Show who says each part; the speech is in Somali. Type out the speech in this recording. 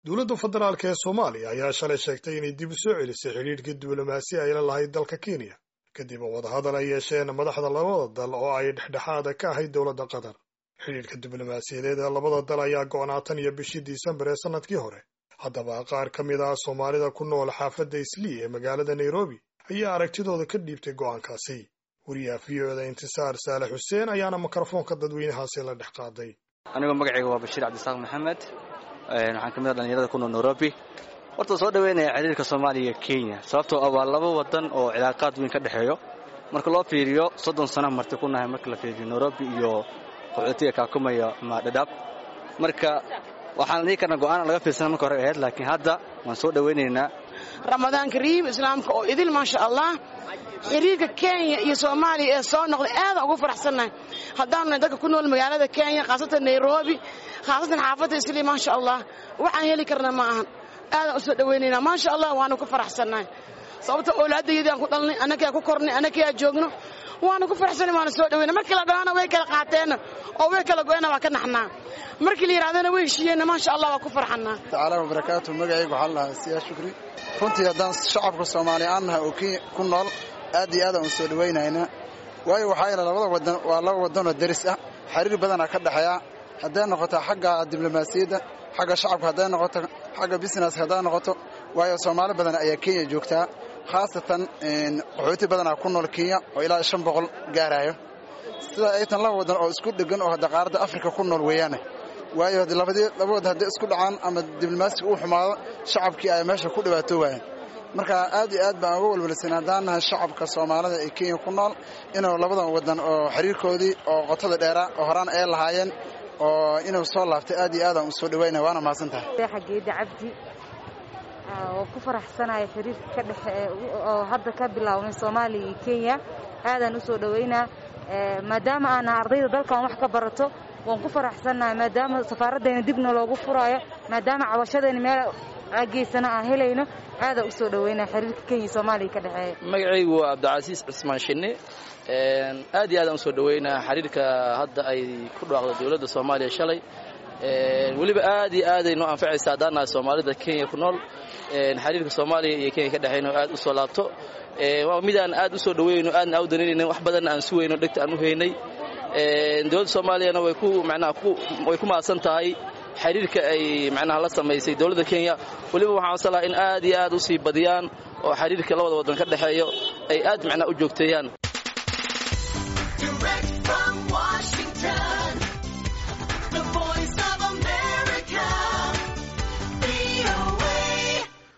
Speaker 1: dowladda federaalk ee soomaaliya ayaa shalay sheegtay inay dib u soo celisay xidhiidhkii diblomaasi ay la lahayd dalka kenya kadib wadahadal ay yeesheen madaxda labada dal oo ay dhexdhexaada ka ahayd dowladda qatar xidhiidhka diblomaasiyadeed ee labada dal ayaa go'naa tan iyo bishii disembar ee sannadkii hore haddaba qaar ka mid ah soomaalida ku nool xaafadda islii ee magaalada nairobi ayaa aragtidooda ka dhiibtay go'aankaasi wariyaha v o da intisaar saale xuseen ayaana mikrofoonka dadweynahaasi la dhex qaaday
Speaker 2: anigoo magacayga waa bashiir cabdisaaq maxamed waxaan ka mid ah dhalinyarada ku nool nairobi horta soo dhaweynaya xiriirka soomaaliya iyo kenya sababtoo ah waa laba wadan oo cilaaqaad weyn ka dhexeeyo marka loo fiiriyo soddon sana marti ku nahay marka la fiiriyo nairobi iyo qaxootiga kaakumaya ama dhadhaab marka waxaan dhihi karnaa go'aana laga fiirsana marka hore ahayd laakiin hadda waan soo dhawaynaynaa
Speaker 3: ramadaan kariim islaamka oo idil maasha allah xiriirka kenya iyo soomaaliya ee soo noqday aadaan ugu faraxsannahay haddaanu nahay dadka ku nool magaalada kenya khaasatan nairobi khaasatan xaafadda islii maasha allah waxaan heli karna ma ahan aadaan u soo dhawaynaynaa maasha allah waanu ku faraxsannahay sababta oolaadayadii aan ku dhalnay annagaa ku kornay annagaa joogno waanu ku faraxsanay waanu soo dhawayna markii la dhalana way kala qaateenna oo way kala go'eenna waa ka naxnaa markii la yidhahdana way heshiiyeenna maasha allah waa ku farxannaa
Speaker 4: tacaala wabarakaatu magacaygu waxaa lahaa siyaa shukri runtii haddaan shacabka soomaaliya aan nahay oo kenya ku nool aad iyo aadaan u soo dhawaynaynaa waayo waxaa yeele labada wadan waa laba wadanoo deris ah xiriir badanaa ka dhexeeya hadday noqoto xagga diblomaasiyadda xagga shacabka hadday noqoto xagga busineska hadday noqoto waayo soomaali badan ayaa kenya joogtaa khaasatan qaxooti badanaa ku nool kenya oo ilaa shan boqol gaaraayo sidaa ay tan laba wadan oo isku dhegan oo hadda qaaradda afrika ku nool weeyaane waayo laba wadan hadday isku dhacaan ama diblomaasiga uu xumaado shacabkii ay meesha ku dhibaatoowaayeen marka aad iyo aad baan uga walwalsan haddaan nahay shacabka soomaalida ee kenya ku nool inuu labadan wadan oo xiriirkoodii oo qotada dheeraa oo horaan ay lahaayeen oo inuu soo laabtay aad iyo aadaan u soo dhawaynaya waana mahadsan tahay
Speaker 5: xageeda cabdi oo ku faraxsanaya xiriirka ka dhexe oo hadda ka bilaabmay soomaaliya iyo kenya aadaan u soo dhawaynaa maadaama aana ardayda dalkan wax ka barato waan ku faraxsannahay maadaama safaaraddeena dibna loogu furaayo maadaama cabashadeena meel geysana aan helayno aadaan u soo dhawaynaa xiriirka kenya iyo soomaaliya ka dhexeeya
Speaker 6: magacaygu waa cabdicasiis cismaan shinne aad iyo aadaan u soo dhawaynaa xiriirka hadda ay ku dhawaaqda dowladda soomaaliya shalay weliba aad iyo aaday noo anfacaysa haddaan nahay soomaalida kenya ku nool xiriirka soomaaliya iyo kenya ka dhexayno aad u soo laabto waa midaan aad u soo dhawayno aadna aa u danaynayna wax badanna aan sugayno dhegta aan u haynay dowladda soomaaliyana way ku macnaha way ku mahadsan tahay xiriirka ay macnaha la samaysay dowladda kenya weliba waxaan codsan lahaa in aad iyo aad u sii badiyaan oo xiriirka labada waddan ka dhexeeyo ay aad macnaha u joogteeyaan